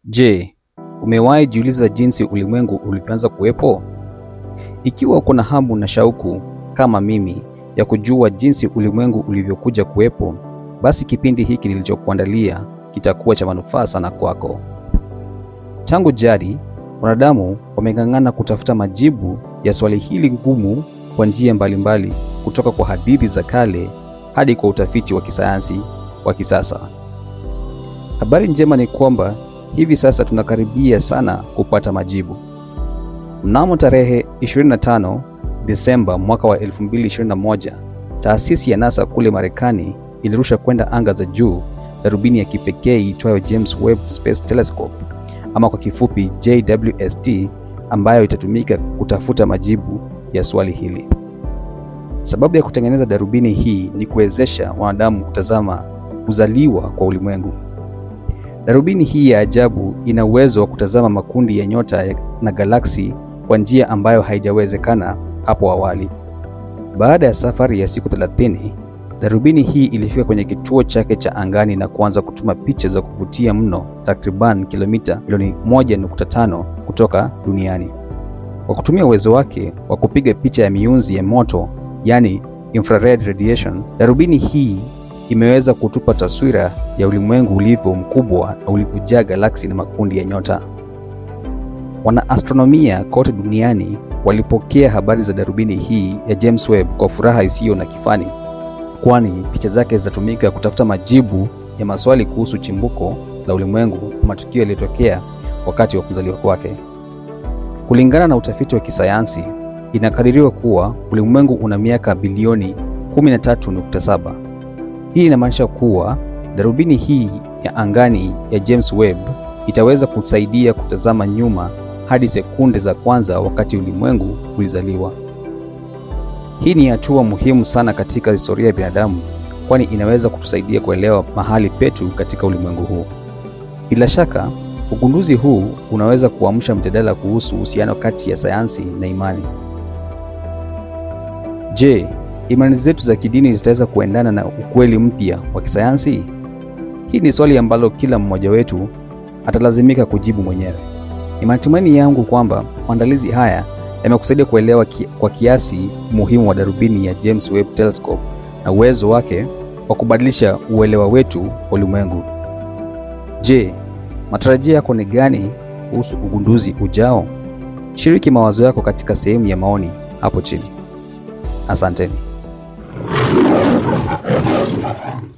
Je, umewahi jiuliza jinsi ulimwengu ulivyoanza kuwepo? Ikiwa uko na hamu na shauku kama mimi ya kujua jinsi ulimwengu ulivyokuja kuwepo, basi kipindi hiki nilichokuandalia kitakuwa cha manufaa sana kwako. Tangu jadi, wanadamu wameng'ang'ana kutafuta majibu ya swali hili ngumu kwa njia mbalimbali, kutoka kwa hadithi za kale hadi kwa utafiti wa kisayansi wa kisasa. Habari njema ni kwamba hivi sasa tunakaribia sana kupata majibu. Mnamo tarehe 25 Desemba mwaka wa 2021, taasisi ya NASA kule Marekani ilirusha kwenda anga za juu darubini ya kipekee iitwayo James Webb Space Telescope ama kwa kifupi JWST, ambayo itatumika kutafuta majibu ya swali hili. Sababu ya kutengeneza darubini hii ni kuwezesha wanadamu kutazama kuzaliwa kwa ulimwengu. Darubini hii ya ajabu ina uwezo wa kutazama makundi ya nyota na galaksi kwa njia ambayo haijawezekana hapo awali. Baada ya safari ya siku 30, darubini hii ilifika kwenye kituo chake cha angani na kuanza kutuma picha za kuvutia mno, takriban kilomita milioni 1.5 kutoka duniani. Kwa kutumia uwezo wake wa kupiga picha ya mionzi ya moto, yani infrared radiation, darubini hii imeweza kutupa taswira ya ulimwengu ulivyo mkubwa na ulivyojaa galaksi na makundi ya nyota. Wanaastronomia kote duniani walipokea habari za darubini hii ya James Webb kwa furaha isiyo na kifani, kwani picha zake zitatumika kutafuta majibu ya maswali kuhusu chimbuko la ulimwengu na matukio yaliyotokea wakati wa kuzaliwa kwake. Kulingana na utafiti wa kisayansi, inakadiriwa kuwa ulimwengu una miaka bilioni 13.7. Hii inamaanisha kuwa darubini hii ya angani ya James Webb itaweza kusaidia kutazama nyuma hadi sekunde za kwanza wakati ulimwengu ulizaliwa. Hii ni hatua muhimu sana katika historia ya binadamu, kwani inaweza kutusaidia kuelewa mahali petu katika ulimwengu huu. Bila shaka, ugunduzi huu unaweza kuamsha mjadala kuhusu uhusiano kati ya sayansi na imani. Je, imani zetu za kidini zitaweza kuendana na ukweli mpya wa kisayansi? Hii ni swali ambalo kila mmoja wetu atalazimika kujibu mwenyewe. Ni matumaini yangu kwamba maandalizi haya yamekusaidia kuelewa ki, kwa kiasi umuhimu wa darubini ya James Webb Telescope na uwezo wake wa kubadilisha uelewa wetu wa ulimwengu. Je, matarajio yako ni gani kuhusu ugunduzi ujao? Shiriki mawazo yako katika sehemu ya maoni hapo chini. Asanteni.